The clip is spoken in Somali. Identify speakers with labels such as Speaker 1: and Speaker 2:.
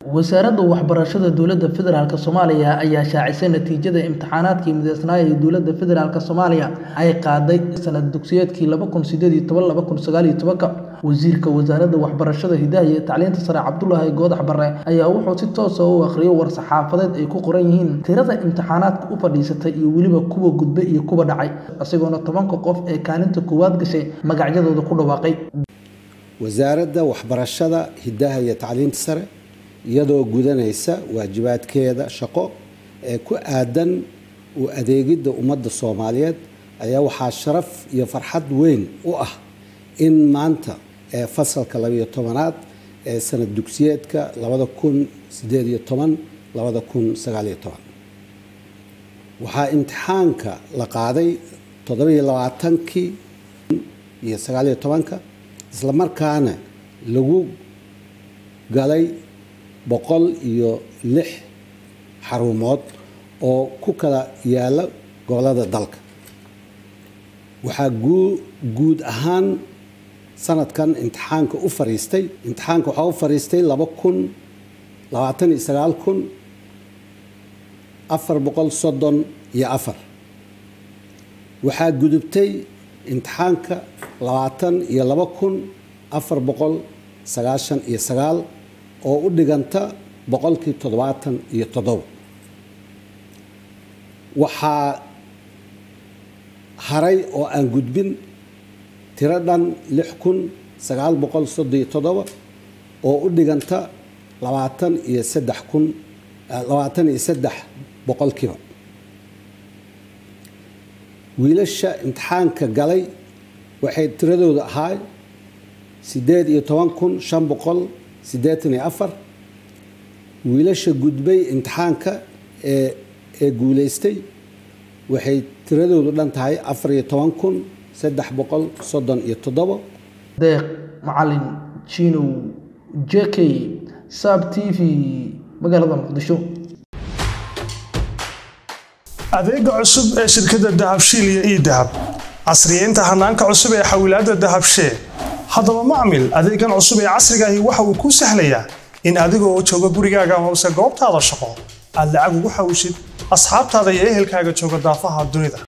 Speaker 1: wasaaradda waxbarashada dowladda federaalk soomaaliya ayaa shaacisay natiijada imtixaanaadkii mideysnaa ee dowladda federaalk soomaaliya ay qaaday sanad dugsiyeedkii laba kun sideed iyo toban laba kun sagaal iyo tobanka wasiirka wasaaradda waxbarashada hidaha iyo tacliinta sare cabdulaahi goodax bare ayaa wuxuu si toosa u akhriyay war-saxaafadeed ay ku qoran yihiin tirada imtixaanaadka u fadhiisatay iyo weliba kuwa gudbay iyo kuwa dhacay isagoona tobanka qof ee kaalinta koowaad gashay magacyadooda ku dhawaaqay
Speaker 2: wasaaradda waxbarashada hidaha iyo tacliinta sare iyadoo gudanaysa waajibaadkeeda shaqo ee ku aadan u adeegidda ummadda soomaaliyeed ayaa waxaa sharaf iyo farxad weyn u ah in maanta ee fasalka labayo tobanaad ee sanad dugsiyeedka labada kun sideed iyo toban labada kun sagaaliyo toban waxaa imtixaanka la qaaday toddobiyo labaatankii iyo sagaaliyo tobanka isla markaana lagu galay boqol iyo lix xarumood oo ku kala yaala gobolada dalka waxaa guud ahaan sanadkan imtixaanka u fariistay imtixaanka waxaa u fariistay laba kun labaatan iyo sagaal kun afar boqol soddon iyo afar waxaa gudubtay imtixaanka labaatan iyo laba kun afar boqol sagaashan iyo sagaal oo u dhiganta boqolkii toddobaatan iyo toddoba waxaa haray oo aan gudbin tiro dhan lix kun sagaal boqol soddon iyo toddoba oo u dhiganta labaatan iyo saddex kun labaatan iyo saddex boqolkiiba wiilasha imtixaanka galay waxay tiradooda ahaa siddeed iyo toban kun shan boqol siddeetan iyo afar wiilasha gudbay imtixaanka ee ee guulaystay waxay tiradoodu dhan tahay afar iyo toban kun saddex boqol soddon iyo toddobo
Speaker 1: deeq macalin jinow j k sab t v magaalada muqdisho
Speaker 3: adeega cusub ee shirkadda dahabshiil iyo ii dahab casriyeynta hanaanka cusub ee xawilaadda dahabshee haddaba macmil adeegan cusub ee casrigaahi waxa uu kuu sahlayaa in adigoo jooga gurigaaga hoose goobtaada shaqo aad lacag ugu xawishid asxaabtaada iyo ehelkaaga jooga daafaha dunida